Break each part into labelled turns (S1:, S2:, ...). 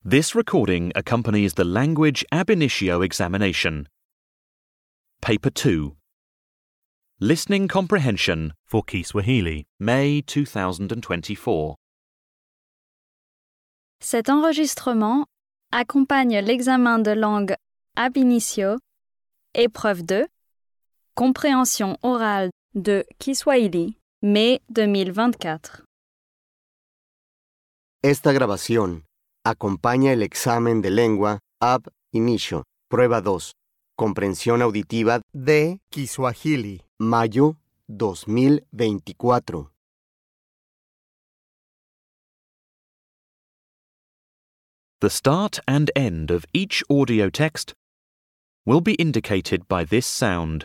S1: This recording accompanies the Language Ab Initio examination. Paper 2 Listening Comprehension for Kiswahili, May 2024.
S2: Cet enregistrement accompagne l'examen de langue ab initio, épreuve 2, compréhension orale de Kiswahili, mai 2024.
S3: Esta grabación acompaña el examen de lengua ab inicio, prueba 2, comprensión auditiva
S4: de Kiswahili.
S3: mayo 2024.
S1: The start and end of each audio text will be indicated by this sound.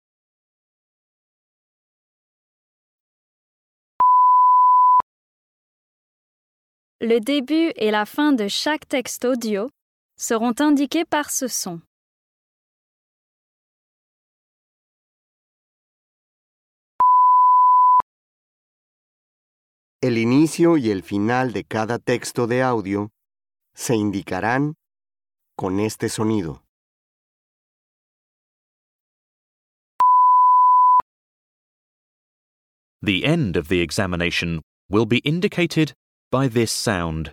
S2: Le début et la fin de chaque texte audio seront indiqués par ce son.
S3: El inicio y el final de cada texto de audio se indicarán con este sonido.
S1: The end of the examination will be indicated by this sound.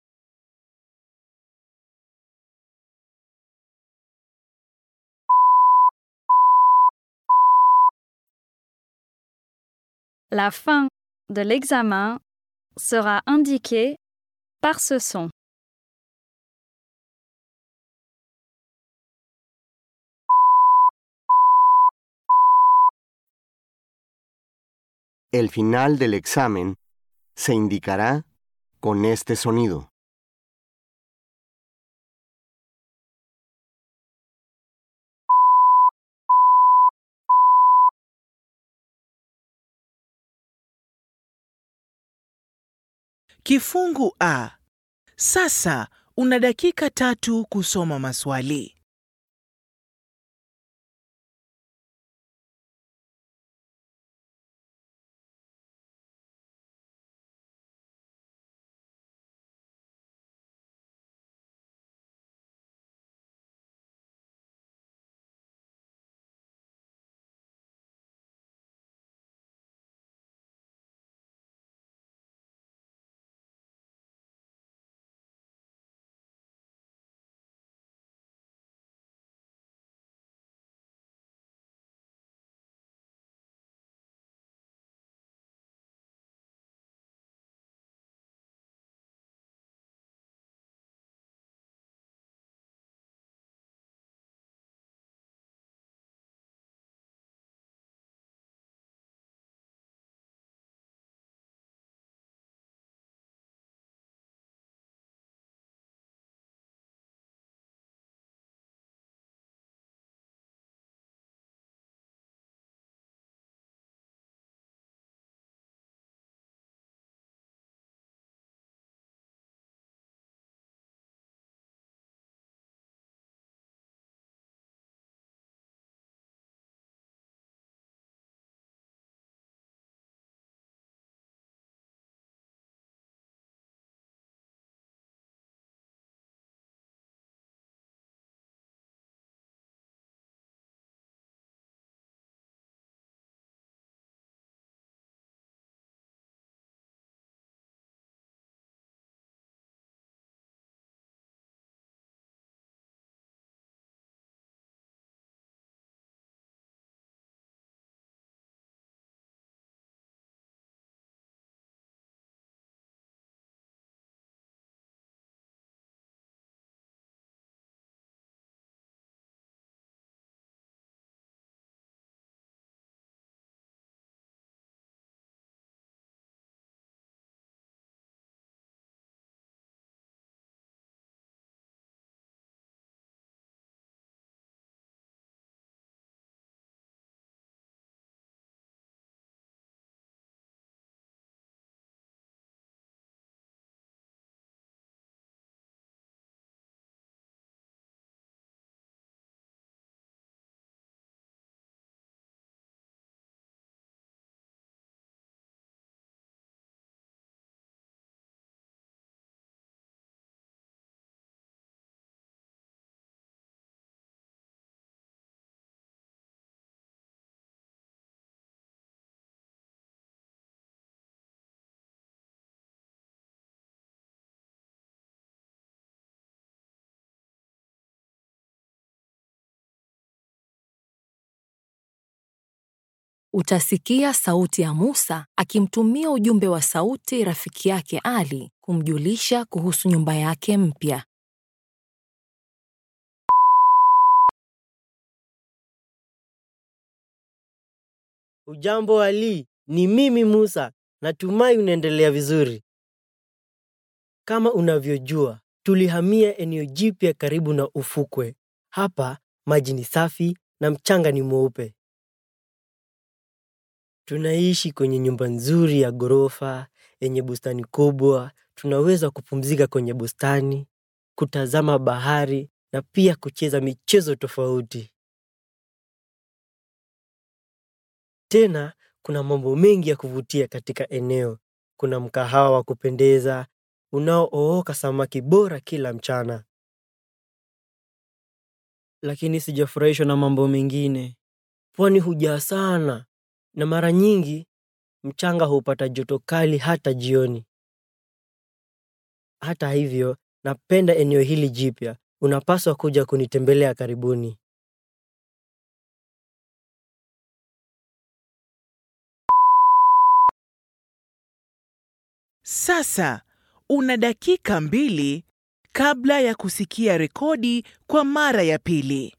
S2: La fin de l'examen sera indiquée par ce son.
S3: El final del examen se indicará con este sonido.
S5: Kifungu A. Sasa una dakika tatu kusoma maswali.
S6: utasikia sauti ya Musa akimtumia ujumbe wa sauti rafiki yake Ali kumjulisha kuhusu nyumba yake mpya.
S7: Ujambo Ali, ni mimi Musa. Natumai unaendelea vizuri. Kama unavyojua, tulihamia eneo jipya karibu na ufukwe. Hapa maji ni safi na mchanga ni mweupe. Tunaishi kwenye nyumba nzuri ya ghorofa yenye bustani kubwa. Tunaweza kupumzika kwenye bustani, kutazama bahari na pia kucheza michezo tofauti. Tena kuna mambo mengi ya kuvutia katika eneo. Kuna mkahawa wa kupendeza unaooka samaki bora kila mchana. Lakini sijafurahishwa na mambo mengine. Pwani hujaa sana na mara nyingi mchanga hupata joto kali hata jioni. Hata hivyo, napenda eneo hili jipya. Unapaswa kuja kunitembelea karibuni.
S5: Sasa una dakika mbili kabla ya kusikia rekodi kwa mara ya pili.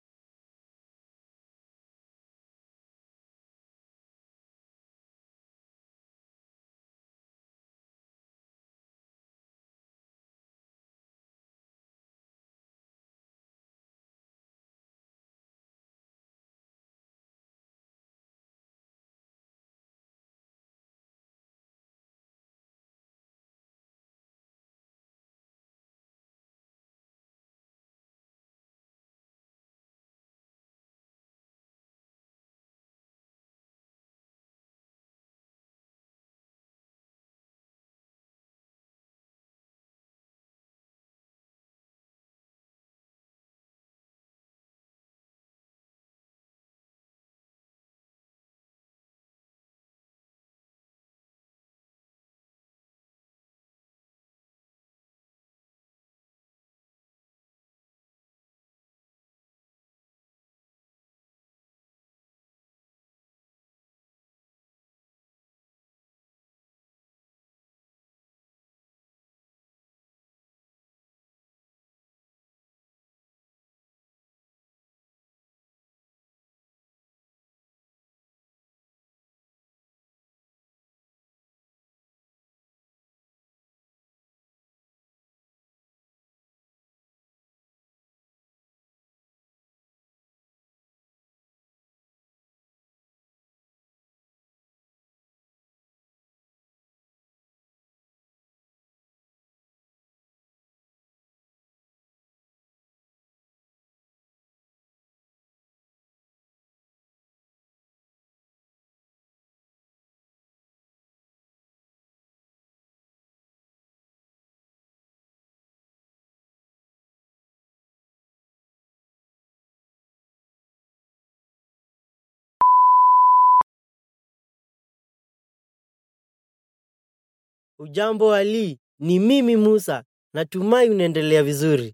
S7: Ujambo Ali, ni mimi Musa. Natumai unaendelea vizuri.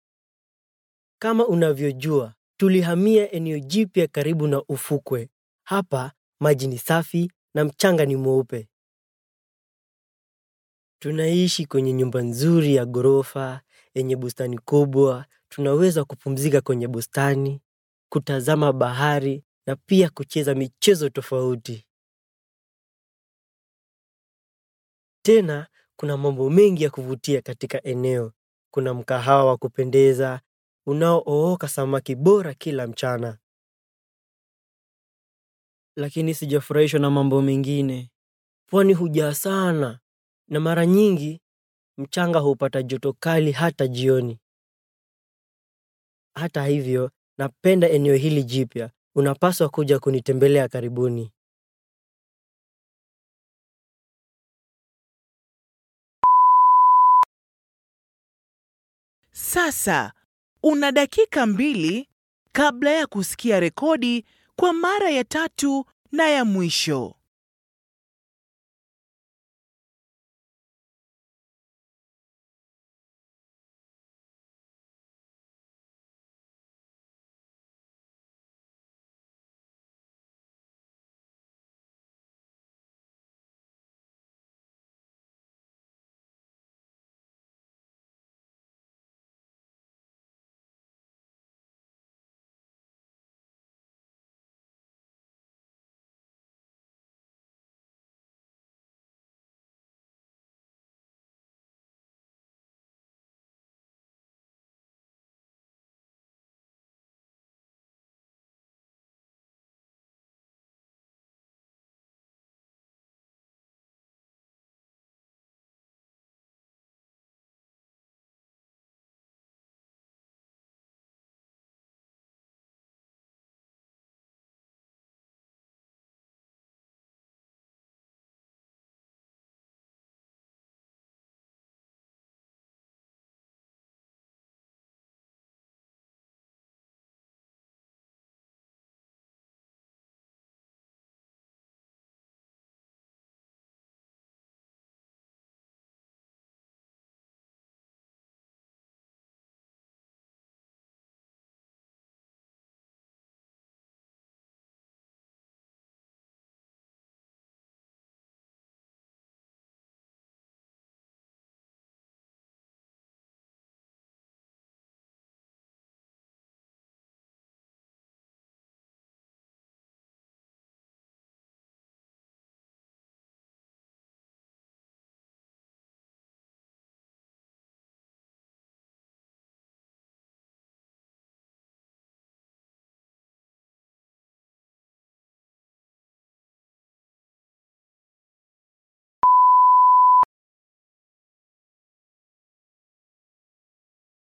S7: Kama unavyojua, tulihamia eneo jipya karibu na ufukwe. Hapa maji ni safi na mchanga ni mweupe. Tunaishi kwenye nyumba nzuri ya ghorofa yenye bustani kubwa. Tunaweza kupumzika kwenye bustani, kutazama bahari na pia kucheza michezo tofauti. Tena kuna mambo mengi ya kuvutia katika eneo. Kuna mkahawa wa kupendeza unaooka samaki bora kila mchana. Lakini sijafurahishwa na mambo mengine. Pwani hujaa sana na mara nyingi mchanga hupata joto kali hata jioni. Hata hivyo, napenda eneo hili jipya. Unapaswa kuja kunitembelea karibuni.
S5: Sasa una dakika mbili kabla ya kusikia rekodi kwa mara ya tatu na ya mwisho.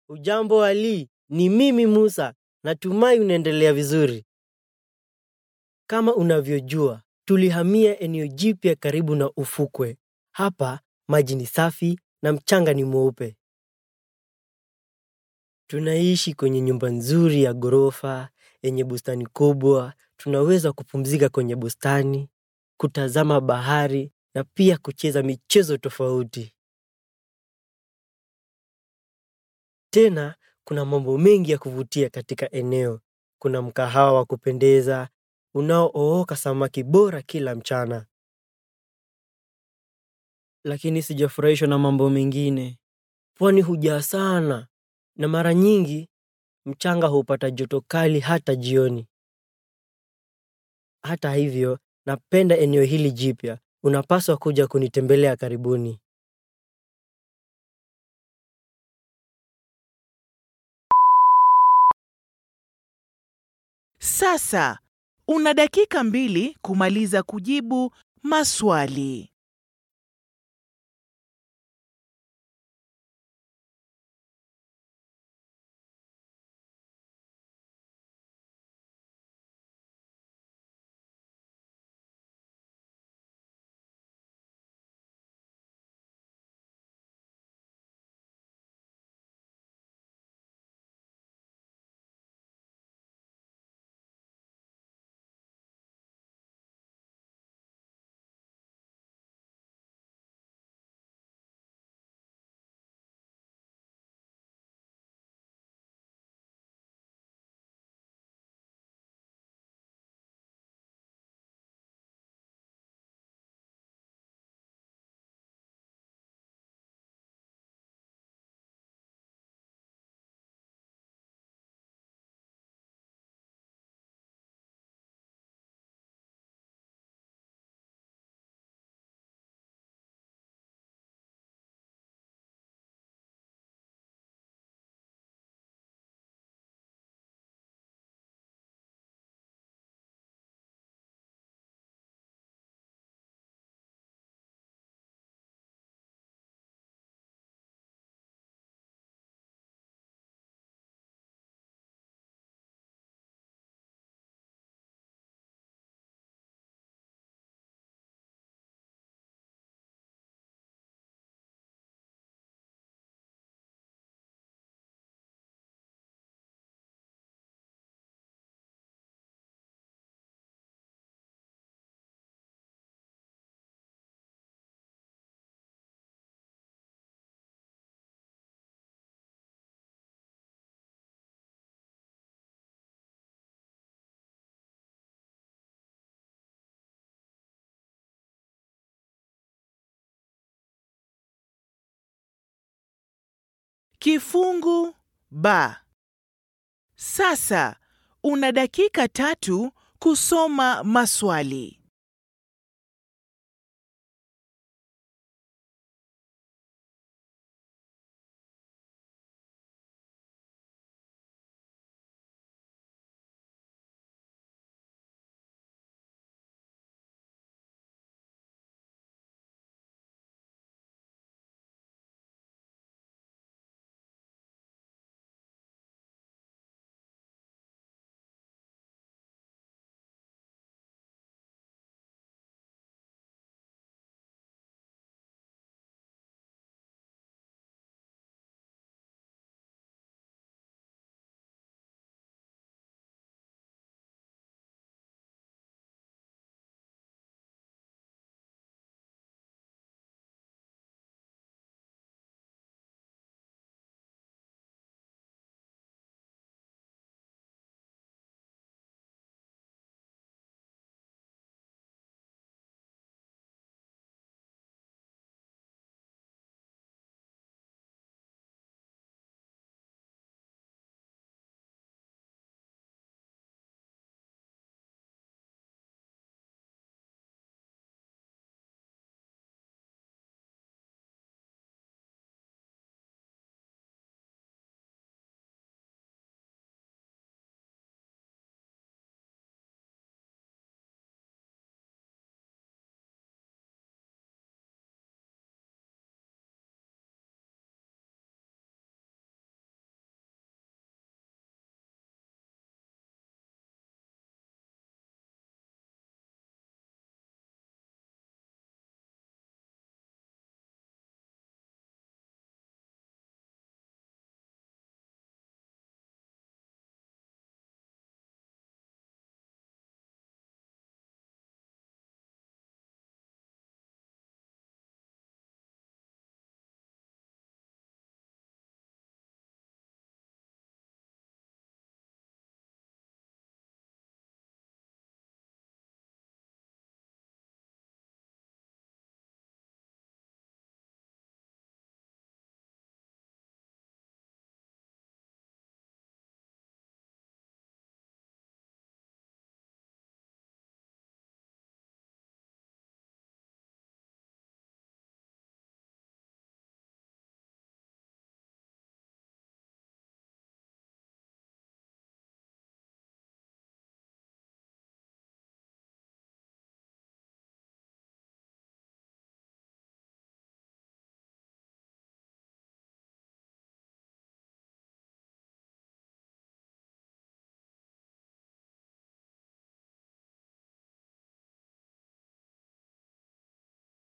S7: Ujambo Ali, ni mimi Musa. Natumai unaendelea vizuri. Kama unavyojua, tulihamia eneo jipya karibu na ufukwe. Hapa maji ni safi na mchanga ni mweupe. Tunaishi kwenye nyumba nzuri ya ghorofa yenye bustani kubwa. Tunaweza kupumzika kwenye bustani, kutazama bahari na pia kucheza michezo tofauti. Tena kuna mambo mengi ya kuvutia katika eneo. Kuna mkahawa wa kupendeza unaooka samaki bora kila mchana. Lakini sijafurahishwa na mambo mengine. Pwani hujaa sana na mara nyingi mchanga hupata joto kali hata jioni. Hata hivyo, napenda eneo hili jipya. Unapaswa kuja kunitembelea karibuni.
S5: Sasa una dakika mbili kumaliza kujibu maswali. Kifungu ba. Sasa una dakika tatu kusoma maswali.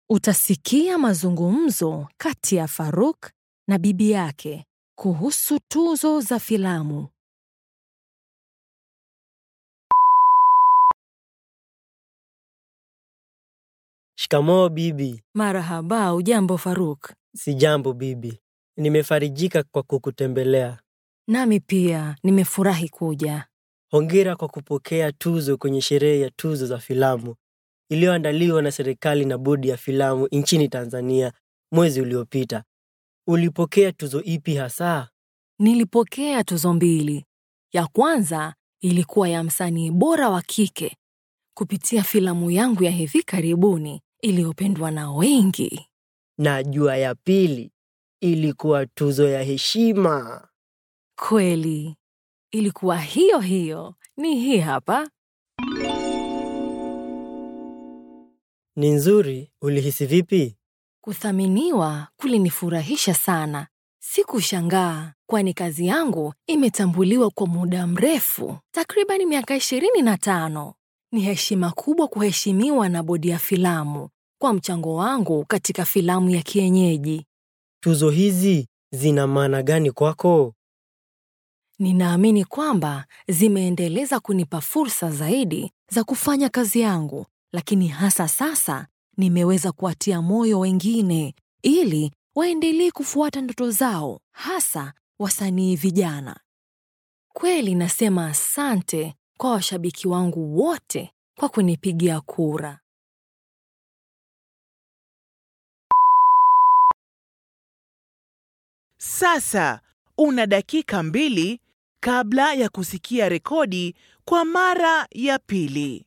S6: Utasikia mazungumzo kati ya Faruk na bibi yake kuhusu tuzo za filamu.
S7: Shikamoo bibi.
S6: Marahaba, ujambo Faruk?
S7: Sijambo bibi. Nimefarijika kwa kukutembelea.
S6: Nami pia nimefurahi kuja.
S7: Hongera kwa kupokea tuzo kwenye sherehe ya tuzo za filamu iliyoandaliwa na serikali na bodi ya filamu nchini Tanzania mwezi uliopita. Ulipokea tuzo ipi hasa?
S6: Nilipokea tuzo mbili. Ya kwanza ilikuwa ya msanii bora wa kike kupitia filamu yangu ya hivi karibuni iliyopendwa na wengi.
S7: Na jua ya pili ilikuwa tuzo ya heshima.
S6: Kweli, ilikuwa hiyo hiyo. Ni hii hapa.
S7: Ni nzuri. Ulihisi vipi?
S6: Kuthaminiwa kulinifurahisha sana. Sikushangaa, kwani kazi yangu imetambuliwa kwa muda mrefu, takriban miaka ishirini na tano. Ni heshima kubwa kuheshimiwa na bodi ya filamu kwa mchango wangu katika filamu ya kienyeji.
S7: Tuzo hizi zina maana gani kwako?
S6: Ninaamini kwamba zimeendeleza kunipa fursa zaidi za kufanya kazi yangu, lakini hasa sasa nimeweza kuwatia moyo wengine ili waendelee kufuata ndoto zao, hasa wasanii vijana. Kweli nasema asante kwa washabiki wangu wote kwa kunipigia kura.
S5: Sasa una dakika mbili kabla ya kusikia rekodi kwa mara ya pili.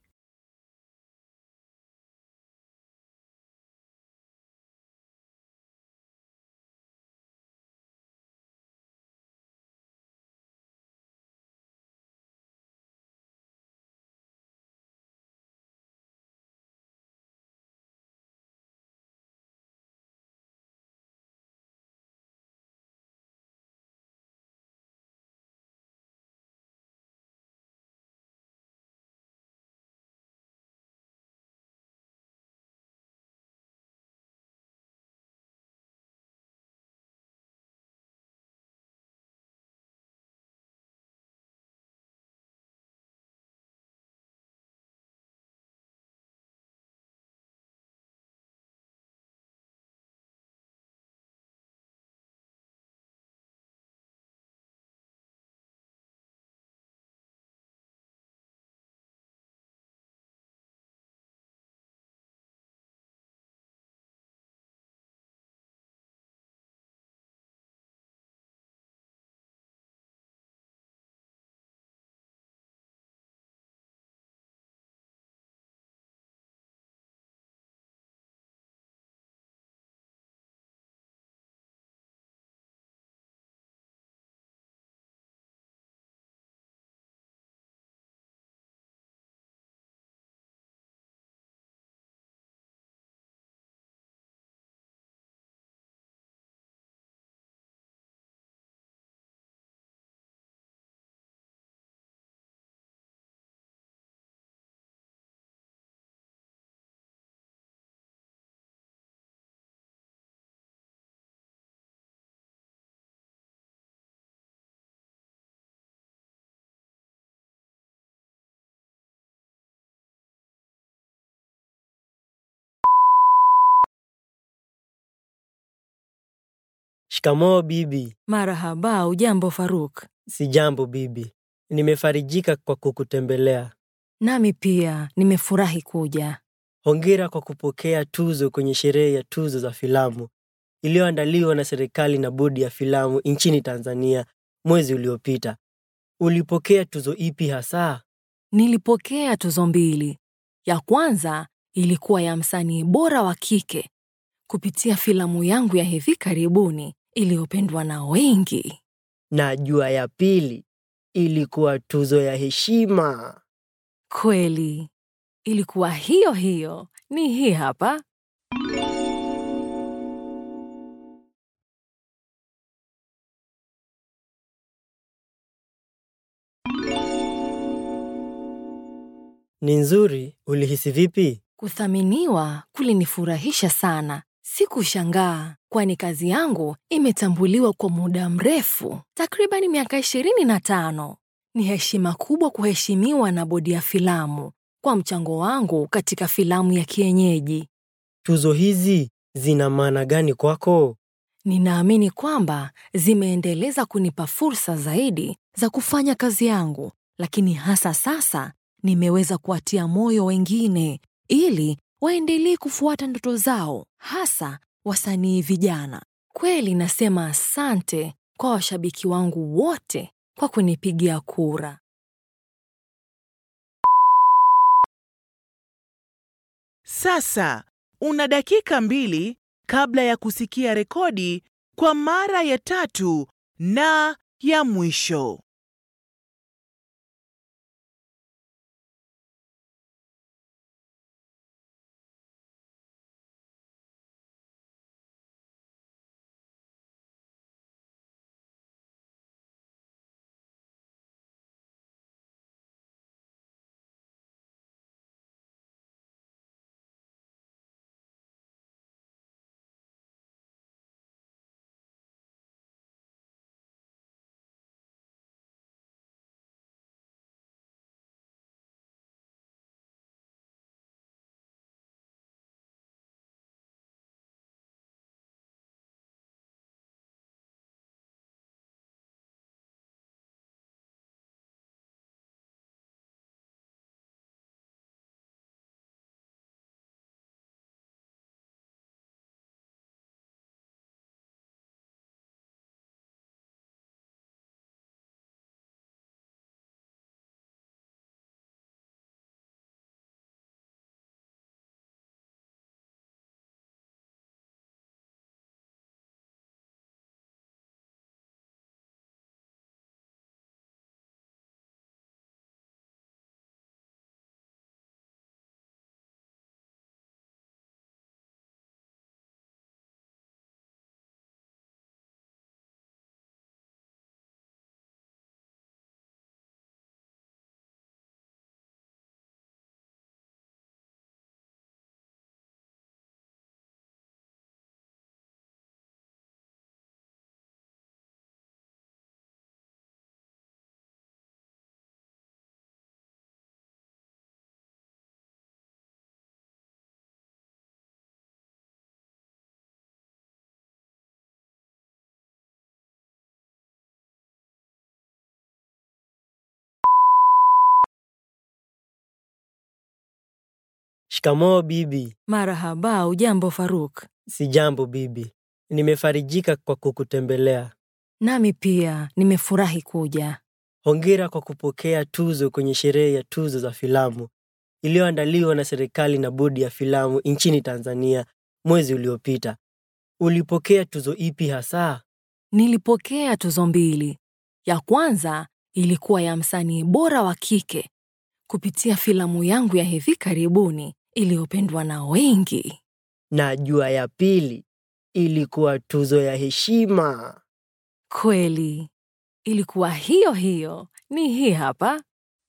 S7: Shikamoo bibi.
S6: Marahaba, ujambo Faruk?
S7: Sijambo bibi. Nimefarijika kwa kukutembelea.
S6: Nami pia nimefurahi kuja.
S7: Hongera kwa kupokea tuzo kwenye sherehe ya tuzo za filamu iliyoandaliwa na serikali na bodi ya filamu nchini Tanzania mwezi uliopita. Ulipokea tuzo ipi hasa?
S6: Nilipokea tuzo mbili. Ya kwanza ilikuwa ya msanii bora wa kike kupitia filamu yangu ya hivi karibuni iliyopendwa na wengi.
S7: Na jua ya pili ilikuwa tuzo ya heshima.
S6: Kweli, ilikuwa hiyo hiyo. Ni hii hapa.
S7: Ni nzuri. Ulihisi vipi?
S6: Kuthaminiwa kulinifurahisha sana. Sikushangaa, kwani kazi yangu imetambuliwa kwa muda mrefu, takriban miaka ishirini na tano. Ni heshima kubwa kuheshimiwa na bodi ya filamu kwa mchango wangu katika filamu ya kienyeji.
S7: Tuzo hizi zina maana gani kwako?
S6: Ninaamini kwamba zimeendeleza kunipa fursa zaidi za kufanya kazi yangu, lakini hasa sasa nimeweza kuwatia moyo wengine ili waendelee kufuata ndoto zao, hasa wasanii vijana. Kweli nasema asante kwa washabiki wangu wote kwa kunipigia kura.
S5: Sasa una dakika mbili kabla ya kusikia rekodi kwa mara ya tatu na ya mwisho.
S7: Shikamoo bibi.
S6: Marahaba, ujambo Faruk?
S7: Sijambo bibi. Nimefarijika kwa kukutembelea.
S6: Nami pia nimefurahi kuja.
S7: Hongera kwa kupokea tuzo kwenye sherehe ya tuzo za filamu iliyoandaliwa na serikali na bodi ya filamu nchini Tanzania mwezi uliopita. Ulipokea tuzo ipi hasa?
S6: Nilipokea tuzo mbili. Ya kwanza ilikuwa ya msanii bora wa kike kupitia filamu yangu ya hivi karibuni iliyopendwa na wengi.
S7: Na jua ya pili ilikuwa tuzo ya heshima.
S6: Kweli, ilikuwa hiyo hiyo. Ni hii hapa.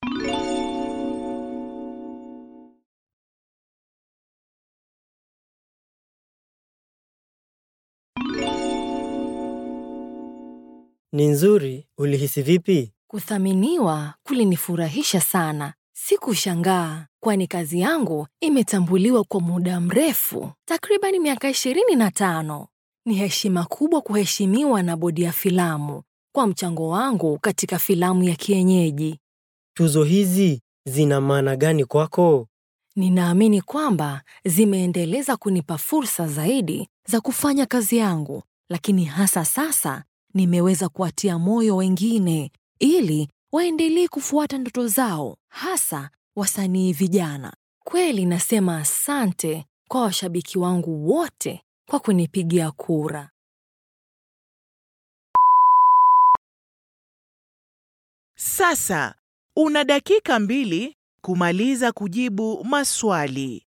S7: Ni nzuri. Ulihisi vipi?
S6: Kuthaminiwa kulinifurahisha sana. Sikushangaa, kwani kazi yangu imetambuliwa kwa muda mrefu, takriban miaka ishirini na tano. Ni heshima kubwa kuheshimiwa na bodi ya filamu kwa mchango wangu katika filamu ya kienyeji.
S7: Tuzo hizi zina maana gani kwako?
S6: Ninaamini kwamba zimeendeleza kunipa fursa zaidi za kufanya kazi yangu, lakini hasa sasa nimeweza kuwatia moyo wengine ili waendelee kufuata ndoto zao, hasa wasanii vijana. Kweli nasema asante kwa washabiki wangu wote kwa kunipigia kura.
S5: Sasa una dakika mbili kumaliza kujibu maswali.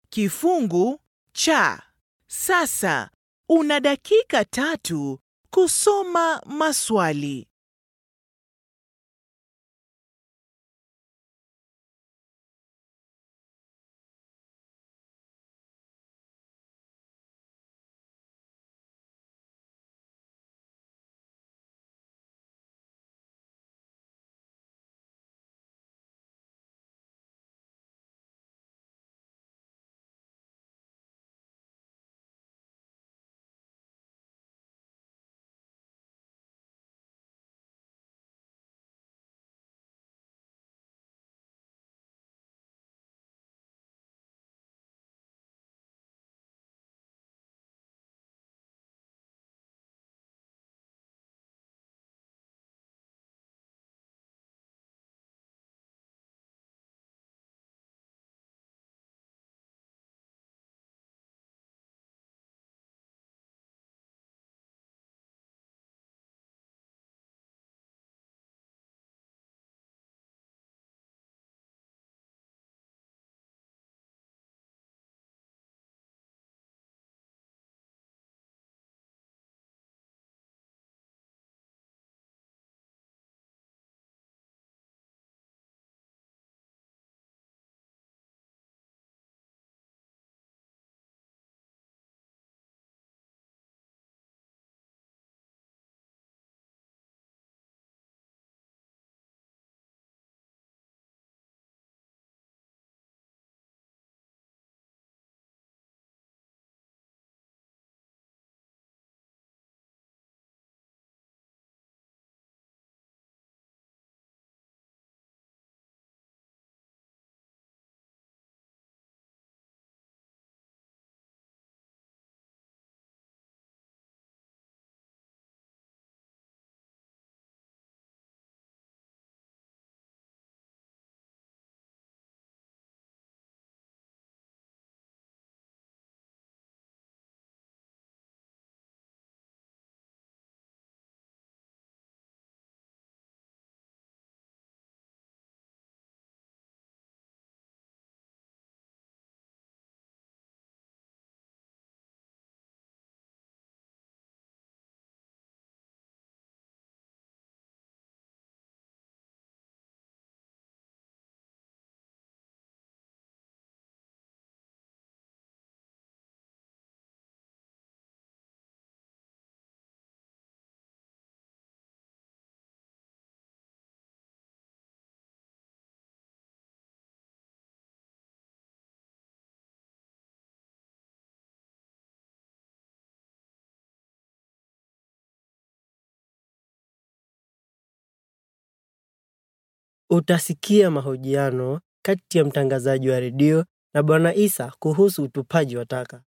S5: kifungu cha. Sasa una dakika tatu kusoma maswali.
S7: Utasikia mahojiano kati ya mtangazaji wa redio na Bwana Isa kuhusu utupaji wa taka.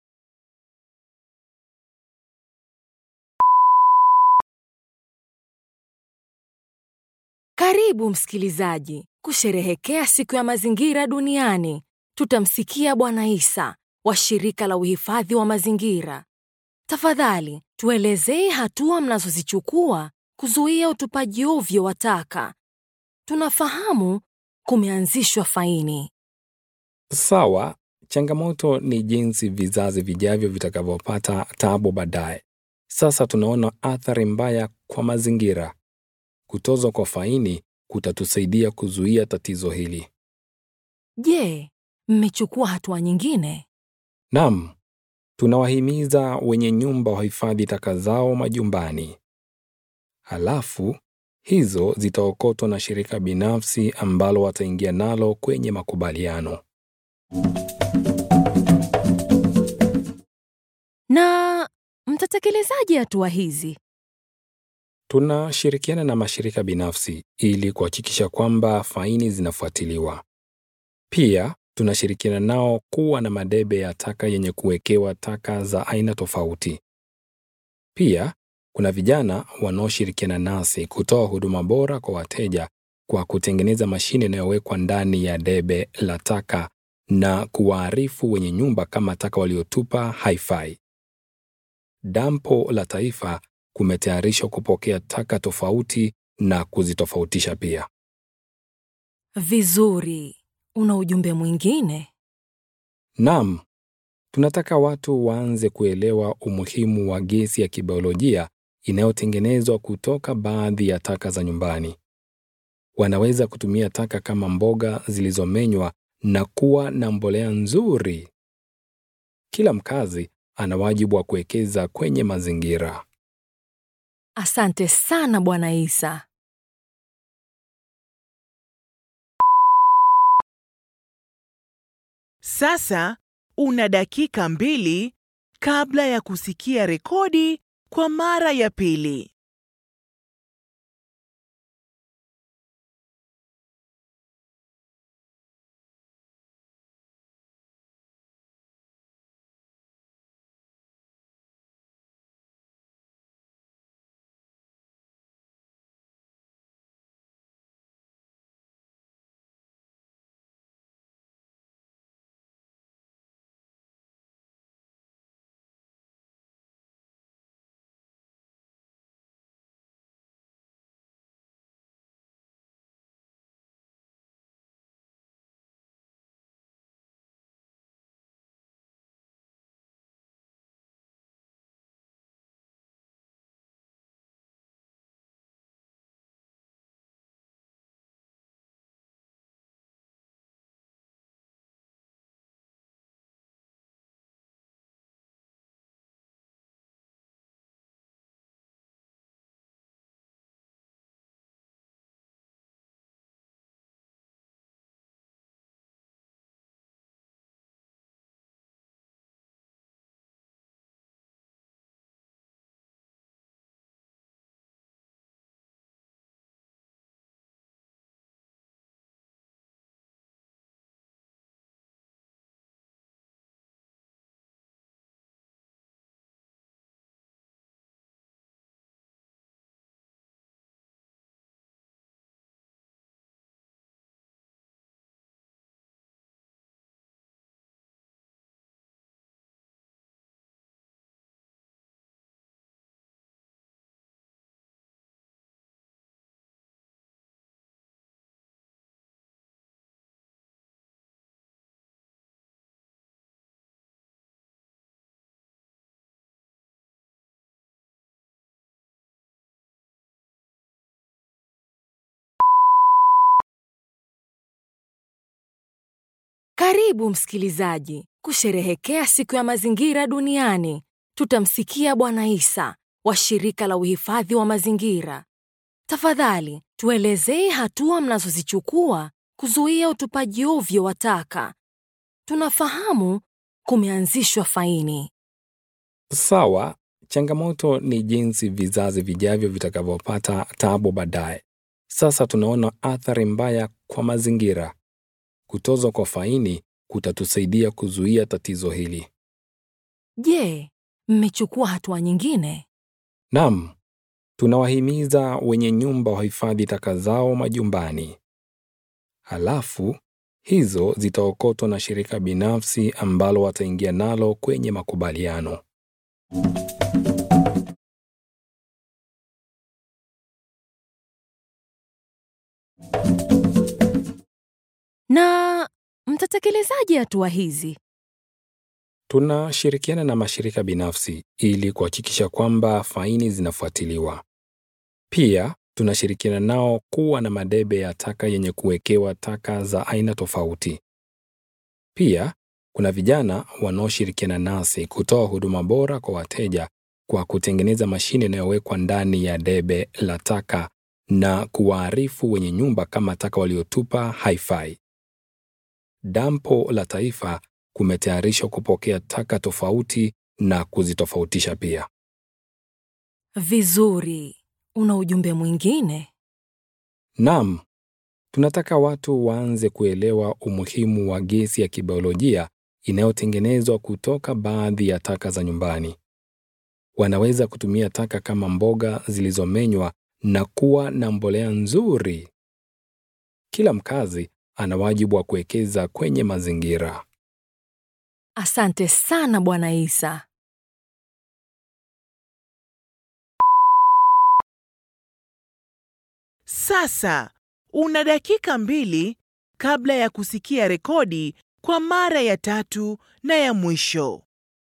S6: Karibu msikilizaji kusherehekea siku ya mazingira duniani. Tutamsikia Bwana Isa wa shirika la uhifadhi wa mazingira. Tafadhali tuelezee hatua mnazozichukua kuzuia utupaji ovyo wa taka. Tunafahamu kumeanzishwa faini.
S8: Sawa, changamoto ni jinsi vizazi vijavyo vitakavyopata tabu baadaye. Sasa tunaona athari mbaya kwa mazingira. Kutozwa kwa faini kutatusaidia kuzuia tatizo hili.
S6: Je, mmechukua hatua nyingine?
S8: Naam, tunawahimiza wenye nyumba wahifadhi taka zao majumbani. Halafu hizo zitaokotwa na shirika binafsi ambalo wataingia nalo kwenye makubaliano.
S6: Na mtatekelezaje hatua hizi?
S8: Tunashirikiana na mashirika binafsi ili kuhakikisha kwamba faini zinafuatiliwa. Pia tunashirikiana nao kuwa na madebe ya taka yenye kuwekewa taka za aina tofauti. Pia kuna vijana wanaoshirikiana nasi kutoa huduma bora kwa wateja kwa kutengeneza mashine inayowekwa ndani ya debe la taka na kuwaarifu wenye nyumba kama taka waliotupa haifai. Dampo la Taifa kumetayarishwa kupokea taka tofauti na kuzitofautisha pia.
S6: Vizuri. Una ujumbe mwingine?
S8: Naam, tunataka watu waanze kuelewa umuhimu wa gesi ya kibiolojia inayotengenezwa kutoka baadhi ya taka za nyumbani. Wanaweza kutumia taka kama mboga zilizomenywa na kuwa na mbolea nzuri. Kila mkazi ana wajibu wa kuwekeza kwenye mazingira.
S6: Asante sana Bwana Isa.
S5: Sasa una dakika mbili kabla ya kusikia rekodi kwa mara ya pili.
S6: Karibu msikilizaji kusherehekea siku ya mazingira duniani. Tutamsikia Bwana Isa wa shirika la uhifadhi wa mazingira. Tafadhali tuelezee hatua mnazozichukua kuzuia utupaji ovyo wa taka. Tunafahamu kumeanzishwa faini.
S8: Sawa, changamoto ni jinsi vizazi vijavyo vitakavyopata tabu baadaye. Sasa tunaona athari mbaya kwa mazingira. Kutozwa kwa faini kutatusaidia kuzuia tatizo hili.
S6: Je, mmechukua hatua nyingine?
S8: Naam, tunawahimiza wenye nyumba wahifadhi taka zao majumbani. Halafu hizo zitaokotwa na shirika binafsi ambalo wataingia nalo kwenye makubaliano.
S6: Na mtatekelezaje hatua hizi?
S8: Tunashirikiana na mashirika binafsi ili kuhakikisha kwamba faini zinafuatiliwa. Pia tunashirikiana nao kuwa na madebe ya taka yenye kuwekewa taka za aina tofauti. Pia kuna vijana wanaoshirikiana nasi kutoa huduma bora kwa wateja kwa kutengeneza mashine inayowekwa ndani ya debe la taka na kuwaarifu wenye nyumba kama taka waliotupa haifai. Dampo la Taifa kumetayarishwa kupokea taka tofauti na kuzitofautisha pia.
S6: Vizuri. Una ujumbe mwingine?
S8: Naam, tunataka watu waanze kuelewa umuhimu wa gesi ya kibiolojia inayotengenezwa kutoka baadhi ya taka za nyumbani. Wanaweza kutumia taka kama mboga zilizomenywa na kuwa na mbolea nzuri. Kila mkazi ana wajibu wa kuwekeza kwenye mazingira.
S6: Asante sana Bwana Isa.
S5: Sasa una dakika mbili kabla ya kusikia rekodi kwa mara ya tatu na ya mwisho.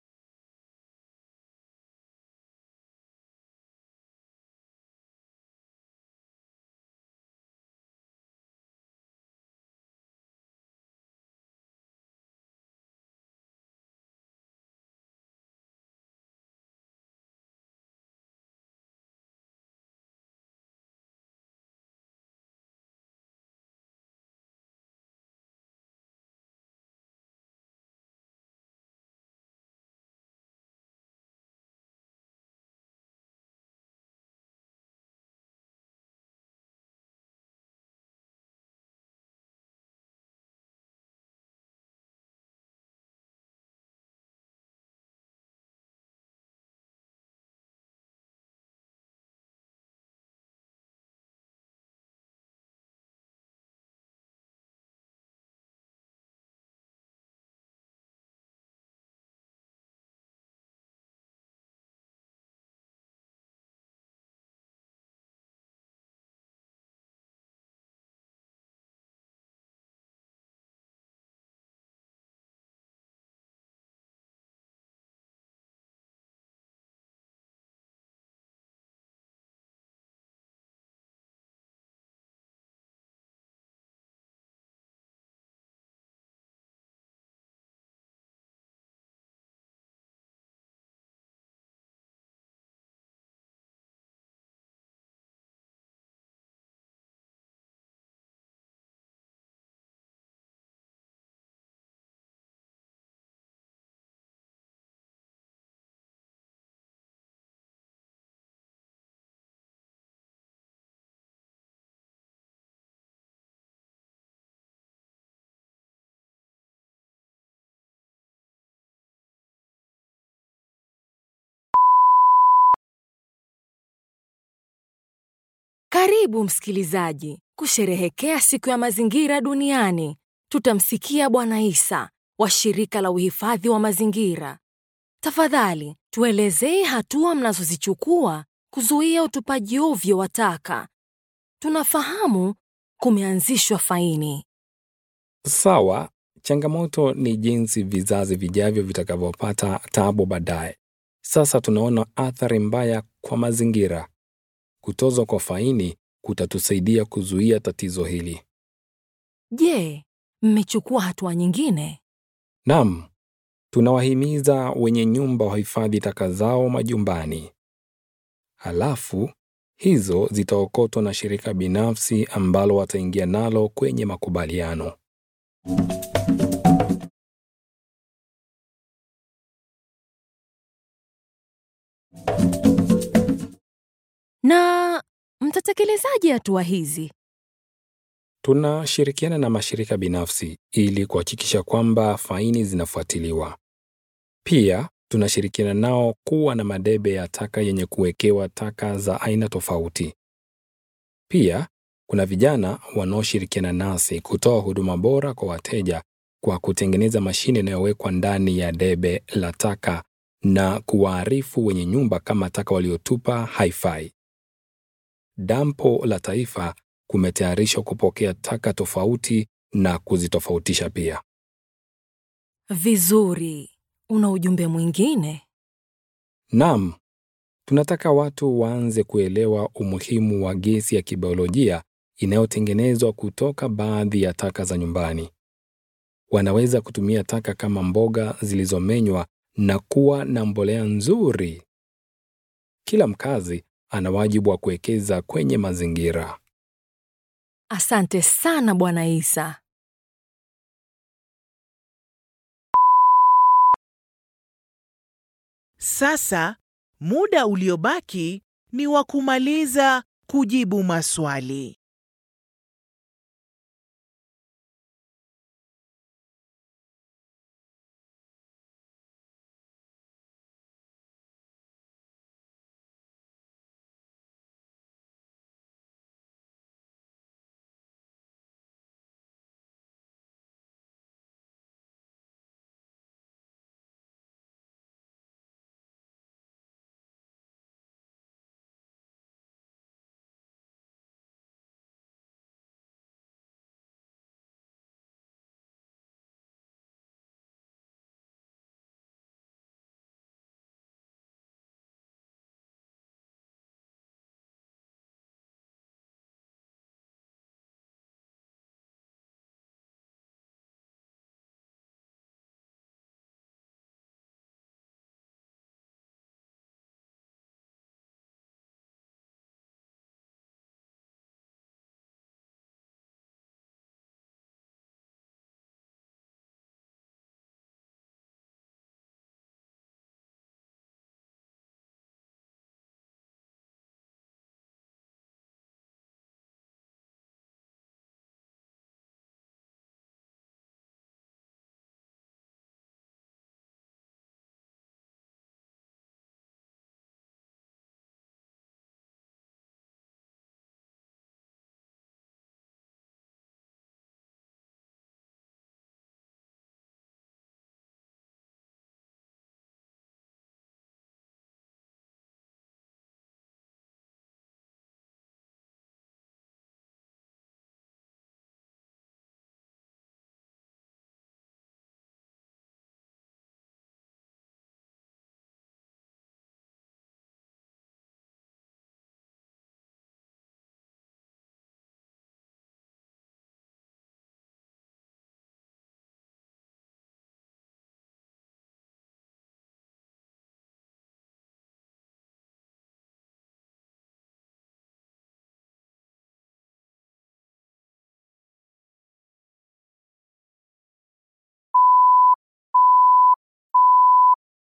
S6: Karibu msikilizaji kusherehekea siku ya mazingira duniani. Tutamsikia Bwana Isa wa shirika la uhifadhi wa mazingira. Tafadhali tuelezee hatua mnazozichukua kuzuia utupaji ovyo wa taka. Tunafahamu kumeanzishwa faini.
S8: Sawa, changamoto ni jinsi vizazi vijavyo vitakavyopata tabu baadaye. Sasa tunaona athari mbaya kwa mazingira. Kutozwa kwa faini kutatusaidia kuzuia tatizo hili.
S6: Je, mmechukua hatua nyingine?
S8: Naam, tunawahimiza wenye nyumba wahifadhi taka zao majumbani. Halafu hizo zitaokotwa na shirika binafsi ambalo wataingia nalo kwenye makubaliano.
S6: Na mtatekelezaje hatua hizi?
S8: Tunashirikiana na mashirika binafsi ili kuhakikisha kwamba faini zinafuatiliwa. Pia tunashirikiana nao kuwa na madebe ya taka yenye kuwekewa taka za aina tofauti. Pia kuna vijana wanaoshirikiana nasi kutoa huduma bora kwa wateja kwa kutengeneza mashine inayowekwa ndani ya debe la taka na kuwaarifu wenye nyumba kama taka waliotupa haifai. Dampo la Taifa kumetayarishwa kupokea taka tofauti na kuzitofautisha pia.
S6: Vizuri. Una ujumbe mwingine?
S8: Naam, tunataka watu waanze kuelewa umuhimu wa gesi ya kibiolojia inayotengenezwa kutoka baadhi ya taka za nyumbani. Wanaweza kutumia taka kama mboga zilizomenywa na kuwa na mbolea nzuri. Kila mkazi ana wajibu wa kuwekeza kwenye mazingira.
S6: Asante sana Bwana Isa.
S5: Sasa muda uliobaki ni wa kumaliza kujibu maswali.